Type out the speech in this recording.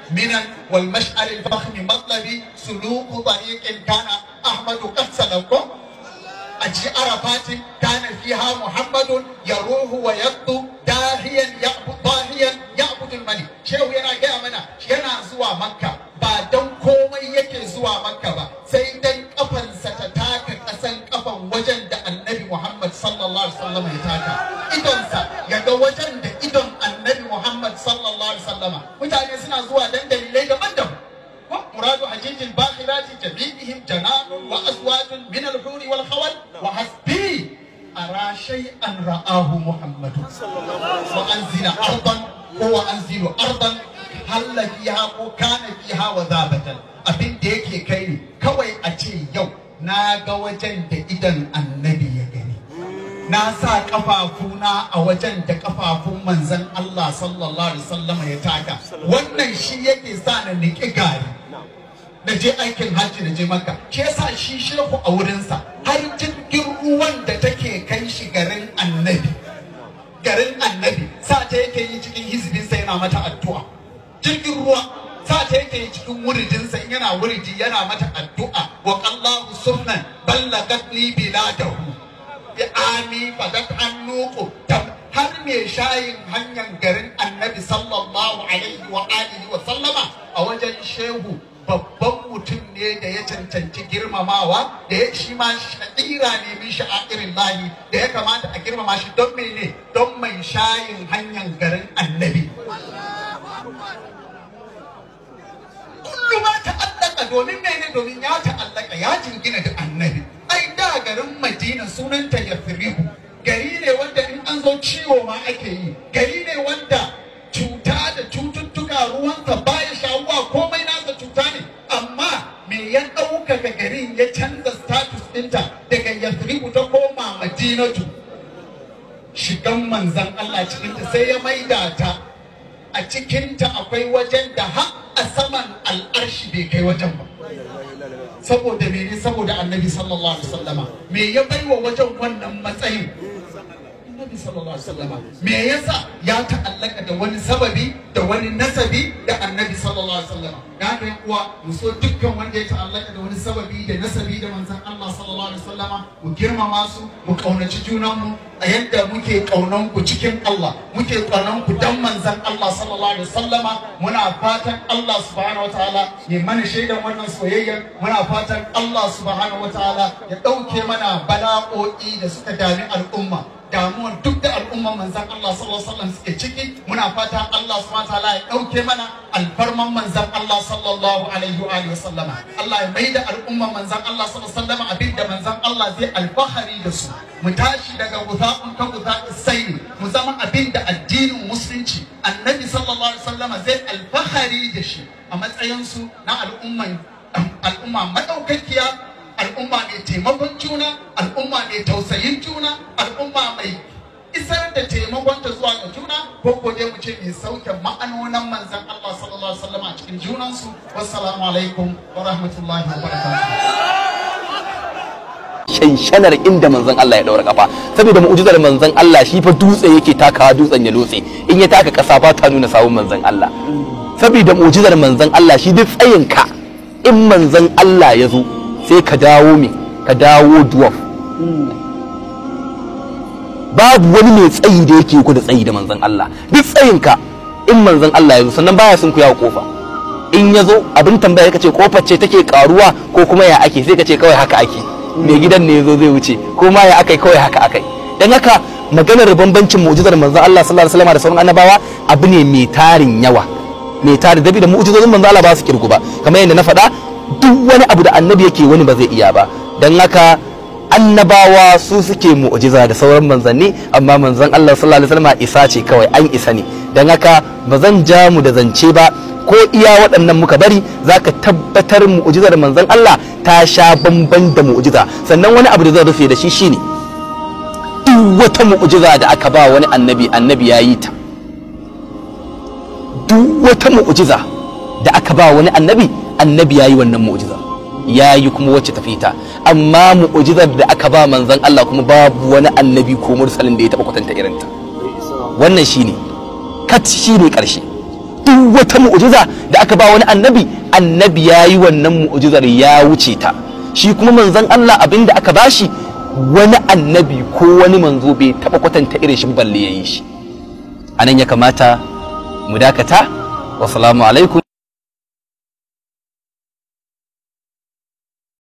minan wal mash'al al fahm matlabi suluku tariqin kana ahmadu qad salako أجي عرفات كان فيها محمد يروح ويبدو داهيا يعبد ضاهيا يعبد الملك شيخ yana gaya mana yana zuwa makka ba don komai yake zuwa makka ba sai dan kafansa ta taka kasan kafan wajen da annabi muhammad sallallahu alaihi wasallam ya taka idonsa ya ga wajen da idon annabi muhammad sallallahu alaihi wasallama mutane suna zuwa dan dalilai daban-daban مراد حجيج الباخرات جميعهم جنان وأزواج من الحور والخول وحسبي أرى شيئا رآه محمد وأنزل أرضا هو أنزل أرضا هل فيها وكان فيها وذابة أبين ديكي كيني كوي أتي يوم ناغا وجن إذن النبي يغني na sa kafafuna a wajen da kafafun manzan Allah sallallahu alaihi wasallam ya taka wannan shi yake sa na niki gari da je aikin hajji da je maka shi yasa shi shehu a wurinsa har jirgin ruwan da take kai shi garin annabi garin annabi sa ta yake yi cikin hizbinsa yana mata addu'a jirgin ruwa sa ta yake yi cikin wuridinsa yana wuridi yana mata addu'a wa qallahu sunnan ballagat li biladahu bi ami fadat annuqu har me shayin hanyar garin annabi sallallahu alaihi wa alihi wa sallama a wajen shehu babban mutum ne da ya cancanci girmamawa da ya shi ma sha'ira ne min sha'airin lahi da ya kamata a girmama shi don mene don mai shayin hanyar garin annabi kullu ma ta'allaka domin mene domin ya ta'allaka ya jingina da annabi ai da garin madina sunanta yafrihu gari ne wanda in an zo ciwo ma ake yi gari ne wanda cuta da cututtuka ruwansa baya shawuwa komai nasa cuta ne amma me ya ɗaukaka garin ya canza status ɗinta daga yasribu ta koma madinatu shigan manzan Allah cikinta sai ya maida ta a cikinta akwai wajen da har a saman al'arshi bai kai wajen ba saboda mene saboda annabi sallallahu alaihi wasallama me ya baiwa wajen wannan matsayin annabi sallallahu alaihi wasallama me yasa ya ta'allaka da wani sababi da wani nasabi da annabi sallallahu alaihi wasallama da haka yan uwa mu so dukkan wanda ya ta'allaka da wani sababi da nasabi da manzon Allah sallallahu alaihi wasallama mu girmama su mu kaunaci junan mu a yadda muke kaunan ku cikin Allah muke kaunan ku dan manzon Allah sallallahu alaihi wasallama muna fatan Allah subhanahu wataala ya mana shaidan wannan soyayya muna fatan Allah subhanahu wataala ya dauke mana bala'o'i da suka dami al'umma damuwar duk da al'umman manzan Allah sallallahu alaihi wasallam suke ciki muna fata Allah subhanahu wataala ya dauke mana alfarman manzan Allah sallallahu alaihi wa alihi wasallama Allah ya maida al'umman manzan Allah sallallahu alaihi wasallam abinda manzan Allah zai alfahari da su mu tashi daga guza'un ka guza'in sai mu zama abinda addinin musulunci annabi sallallahu alaihi wasallama zai alfahari da shi a matsayin su na al'umman al'umma madaukakiya al'umma mai taimakon juna al'umma mai tausayin juna al'umma mai isar da taimakon ta zuwa ga juna ko ko dai mu ce mai sauke ma'anonan manzon Allah sallallahu alaihi wasallam a cikin junansu wassalamu alaikum wa rahmatullahi wa barakatuh shanshanar inda manzon Allah ya daura kafa saboda mu'jizar manzon Allah shi fa dutse yake takawa dutsen ya lotse in ya taka kasa ba ta nuna sawun manzon Allah saboda mu'jizar manzon Allah shi duk tsayin ka in manzon Allah ya zo sai ka dawo me ka dawo dwarf babu wani mai tsayi da yake ku da tsayi da manzon Allah duk tsayin ka in manzon Allah ya zo sannan baya sun ku yawo kofa in ya zo abin tambaya ka ce kofar ce take karuwa ko kuma ya ake sai ka ce kawai haka ake mai gidan ne ya zo zai wuce ko ma ya akai kawai haka akai dan haka maganar bambancin mu'jizar manzon Allah sallallahu alaihi wasallam da sauran annabawa abu ne mai tarin yawa mai tarin dabi da mu'jizozin manzon Allah ba su kirgu ba kamar yadda na faɗa duk wani abu da annabi yake wani ba zai iya ba dan haka annabawa su suke mu'jiza da sauran manzanni amma manzon Allah sallallahu alaihi wasallam isa ce kawai an isa ne dan haka ba zan ja mu da zance ba ko iya waɗannan muka bari zaka tabbatar mu'jizar manzon Allah ta sha bamban da mu'jiza sannan wani abu da zan rufe da shi shine duk wata mu'jiza da aka ba wani annabi annabi ya yi ta duk wata mu'jiza da aka ba wani annabi annabi ya yi wannan mu'jiza ya yi kuma wacce tafi ta amma mu'jizar da aka ba manzon Allah kuma babu wani annabi ko mursalin da ya taba kwatanta irinta wannan shine kat shine karshe duk wata mu'jiza da aka ba wani annabi annabi ya yi wannan mu'jizar ya wuce ta shi kuma manzon Allah abin da aka bashi wani annabi ko wani manzo bai taba kwatanta irin shi balle ya yi shi anan ya kamata mu dakata wassalamu alaikum